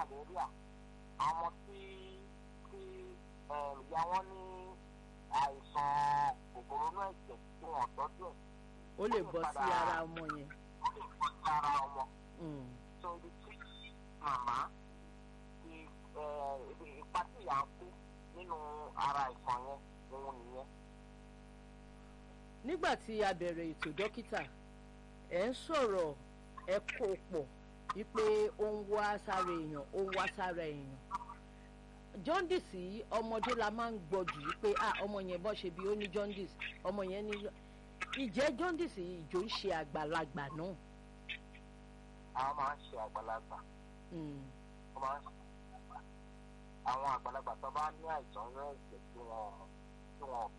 malaria àwọn tí tí um, ìyá wọn ní àìsàn kòkòrò náà ẹ̀jẹ̀ tí wọ́n tọ́jú ẹ̀ ó lè bọ́ sí ara ọmọ yẹn. ó lè fọ́ sí ara ọmọ Mm. tó ibi tí màmá ti eh, ibi ipa tí ìyá ń kú nínú ara àìsàn yẹn òun nìyẹn. nígbà tí a bẹ̀rẹ̀ ètò dókítà ẹ̀ ń sọ̀rọ̀ ẹ kó pọ̀ wípé ó ń wá sára èèyàn ó ń wá sára èèyàn jaundice yìí ọmọdé la máa ń gbọ́ jù wípé ah ọmọ yẹn bọ́ ṣe bí ó ní jaundice ọmọ yẹn ní ìjẹ́ jaundice yìí ìjò ń ṣe àgbàlagbà náà. àwọn máa ń ṣe àgbàlagbà Mm. wọ́n máa ń ṣe àgbàlagbà àwọn àgbàlagbà tó bá ní àìsàn náà ẹ̀jẹ̀ tí wọ́n tí wọ́n